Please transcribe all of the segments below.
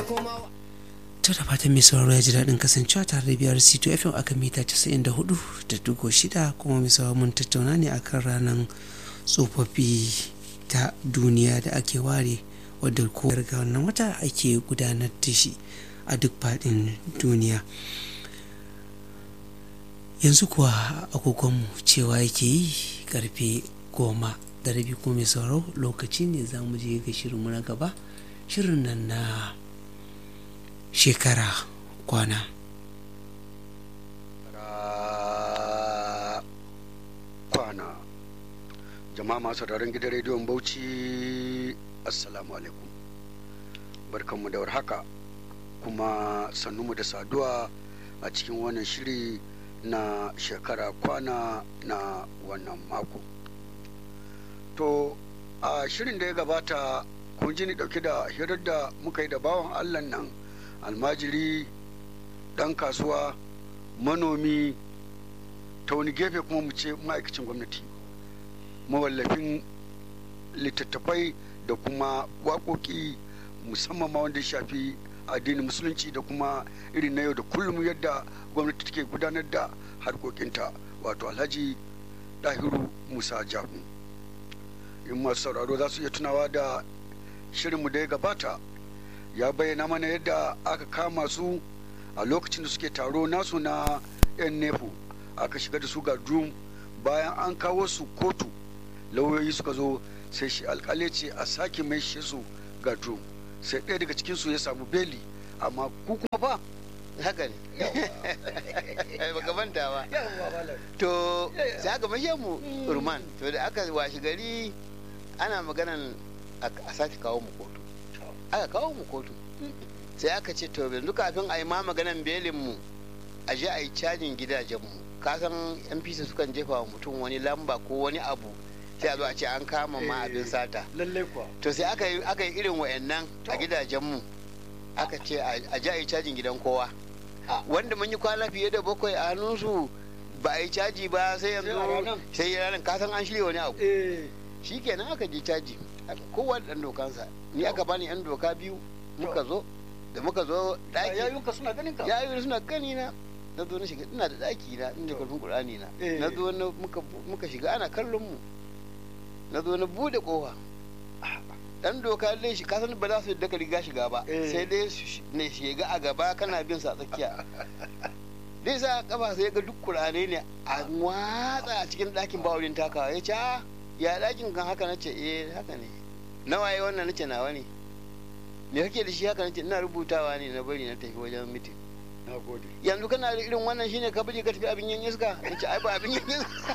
kuma to da fatan mai sauraro ya ji daɗin kasancewa tare da biyar c2 fm aka mita 94.6 kuma mai sauraro mun tattauna ne akan ranar tsofaffi ta duniya da ake ware wadda ko ga wannan wata ake gudanar da shi a duk faɗin duniya yanzu kuwa agogonmu cewa yake yi karfe goma da rabi ko mai sauraro lokaci ne za mu je ga shirinmu na gaba shirin nan na shekara kwana kwana jama'a masu sauraron gidan rediyon bauchi assalamu alaikum barkanmu da warhaka kuma sannunmu da saduwa a cikin wannan shiri na shekara kwana na wannan mako to a shirin da ya gabata kun ji ni dauke da hirar da muka yi da bawan allah nan almajiri dan kasuwa manomi ta wani gefe kuma mu ce ma'aikacin gwamnati mawallafin littattafai da kuma waƙoƙi musamman ma wanda ya shafi addinin musulunci da kuma irin na yau da kullum yadda gwamnati take gudanar da harkokinta wato alhaji dahiru musa jahu in masu sauraro za su iya tunawa da shirinmu da ya gabata ya bayyana mana yadda aka kama su a lokacin da suke taro nasu na yan nefu aka shiga da su ga drum bayan an kawo su kotu lauyoyi suka zo sai shi alkali ce a sake mai shi su ga drum sai ɗaya daga cikinsu ya samu beli amma ku kuma fa haka ne baka manta ba to sai aka mashe mu urman to da aka washi gari ana maganan a sake kawo mu kotu aka kawo mu kotu sai aka ce to yanzu kafin a yi ma maganan belin mu a je a yi cajin gidajen mu kasan yan fisa sukan jefa wa mutum wani lamba ko wani abu sai a zo a ce an kama ma abin sata lallai kuwa to sai aka yi aka yi irin wayannan a gidajen mu aka ce a je a yi cajin gidan kowa wanda mun yi kwana fiye da bakwai a hannunsu ba a yi caji ba sai yanzu sai ranar kasan an shirya wani abu shi kenan aka je caji kowa da ɗan dokansa ni aka bani yan doka biyu muka zo da muka zo ɗaki yayunka suna ganin ka yayu suna gani na na zo na shiga ina da ɗaki na inda karfin qur'ani na na zo na muka shiga ana kallon mu na zo na bude kofa dan doka dai shi kasan ba za su yadda ka riga shiga ba sai dai ne shiga a gaba kana bin sa tsakiya dai sa kafa sai ga duk kurane ne a watsa a cikin ɗakin ba wurin takawa ya ce ya ɗakin kan haka nace eh haka ne nawa yi wannan nace nawa ne me kake da shi haka nace ina rubutawa ne na bari na tafi wajen mitin yanzu kana da irin wannan shine ka bari ka tafi abin yan iska nace ai ba abin yan iska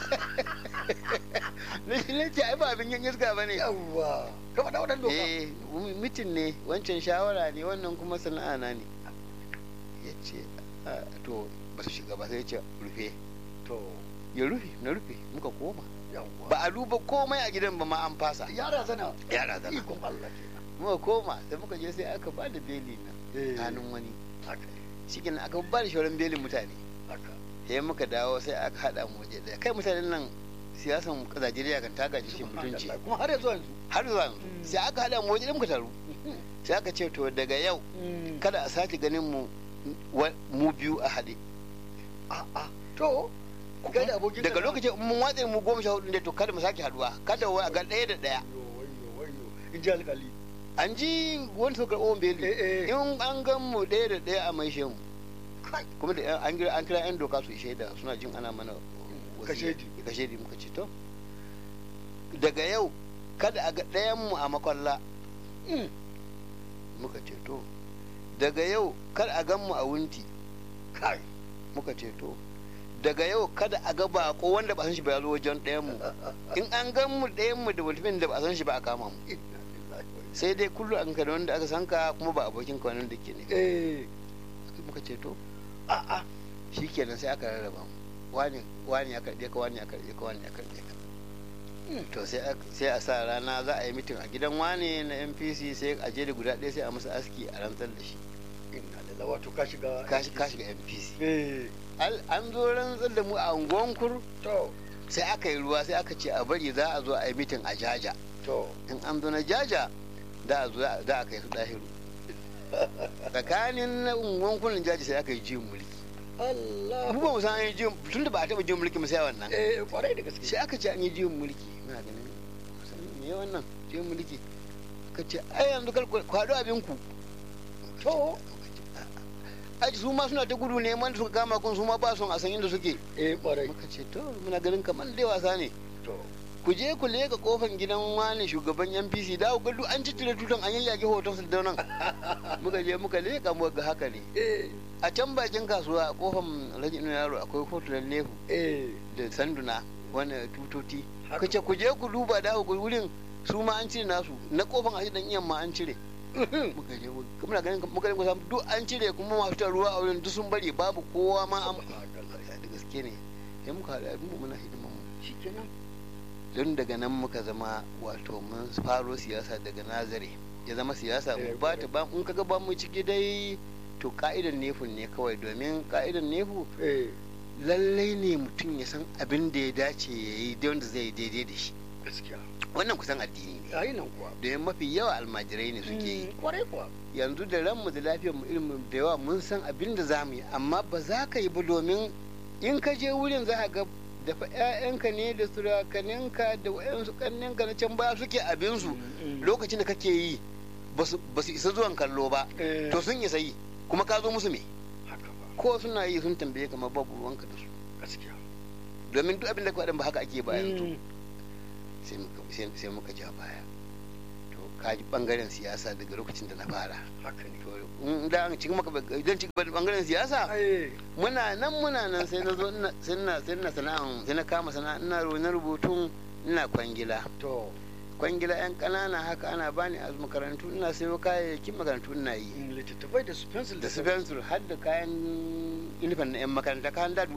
nace ai ba abin yan iska bane yawwa ka faɗa wadan doka eh mitin ne wancan shawara ne wannan kuma sana'a na ne yace to ba su shiga ba sai ya ce rufe to ya rufe na rufe muka koma yawwa ba a duba komai a gidan ba ma an fasa yara zana yara zana ikon Allah kenan muka koma sai muka je sai aka ba da beli na hannun wani haka shi aka ba da shauran belin mutane haka sai muka dawo sai aka haɗa mu waje ɗaya kai mutanen nan siyasan Najeriya kan ta gaji shi mutunci kuma har yanzu yanzu har zuwa yanzu sai aka haɗa mu waje ɗaya muka taru sai aka ce to daga yau kada a sake ganin mu mu biyu a haɗe a'a to kai da abokin daga lokacin mun watse mu goma sha hudu ne to kada mu sake haɗuwa kada wa ga ɗaya da ɗaya wayo wayo in ji alƙali an ji wani suka karɓo beli in an gan mu ɗaya da ɗaya a maishe mu kuma da an kira an kira yan doka su shaida suna jin ana mana kashedi kashedi muka ce to daga yau kada a ga ɗayan mu a makwalla muka ce to daga yau kada a gan mu a wunti kai muka ce to daga yau kada a ga bako wanda ba san shi ba ya zo wajen ɗayan mu in an gan mu ɗayan mu da mutumin da ba san shi ba a kama mu sai dai kullum an ka da wanda aka san ka kuma ba abokin ka wanda ke ne eh muka ce to a'a shikenan sai aka rarraba mu wani wani ya karbe ka wani ya karbe ka wani ya karbe ka to sai a sa rana za a yi mitin a gidan wani na npc sai a je da guda ɗaya sai a masa aski a rantsar da shi inna lillahi wato ka shiga ka shiga npc eh an zo rantsar da mu a unguwankur to sai aka yi ruwa sai aka ce a bari za a zo a yi mitin a jaja to in an zo na jaja da a zo za a kai su ɗahiru tsakanin na unguwan kullun jaji sai aka yi juyin mulki Allah mu ba mu san an yi juyin tun da ba a taɓa juyin mulki mu sai wannan eh kwarai da gaske sai aka ce an yi juyin mulki muna ganin kusan me wannan juyin mulki aka ce ai yanzu kar ku haɗu abinku to aji su ma suna ta gudu neman suka kama kun su ma ba son a san inda suke eh kwarai muka ce to muna ganin kamar dai wasa ne to ku je ku leka kofan gidan wani shugaban NPC da ku ga duk an ciccire tutan an yayyage hoton su da nan muka je muka leka mu ga haka ne eh a can bakin kasuwa a kofan Alhaji Inu Yaro akwai hotunan nefu eh da sanduna wani tutoti Haka. ka ce ku je ku duba da ku wurin su ma an cire nasu na kofan Alhaji Dan Iyan ma an cire muka je mu- muna ganin muka ganin kusan duk an cire kuma masu ta ruwa a wurin duk sun bari babu kowa ma an da gaske ne sai muka haɗu abin mu muna hidiman mu shikenan don daga nan muka zama wato mun faro siyasa daga nazare ya zama siyasa mu Eh, ba ta ba in kaga ba mu ciki dai to ka'idan nefun ne kawai domin ka'idan nefu eh lallai ne mutum ya san abin da ya dace ya yi da wanda zai yi daidai da shi gaskiya wannan kusan addini ne yayi nan kuwa domin mafi yawa almajirai ne suke yi Mm, kwarai kuwa yanzu da ranmu da lafiyar mu ilimin da yawa mun san abin da za mu yi amma ba za ka yi ba domin in ka je wurin za ka ga dafa 'ya'yanka ne da surakaninka da wa'yansu kanninka na can baya suke abinsu Mm, lokacin da kake yi ba su isa zuwan kallo ba eh, to sun isa yi kuma ka zo musu me haka ba ko suna yi sun tambaye kamar babu ruwanka da su gaskiya domin duk abin da ka faɗin ba haka ake ba yanzu Mm, sai muka sai- sai muka ja baya to ka ji bangaren siyasa daga lokacin da na fara haka ne to in da an cikin maka idan cikin bangaren siyasa eh muna nan muna nan sai na zo ina- sai na sai na sana'an sai na kama sana'a ina ru- na rubutun ina kwangila to kwangila yan kanana haka ana bani a makarantu ina sayo kayayyakin makarantu ina yi mm, littattafai da su pencil da su fensur har da kayan inifan na yan makaranta kayan da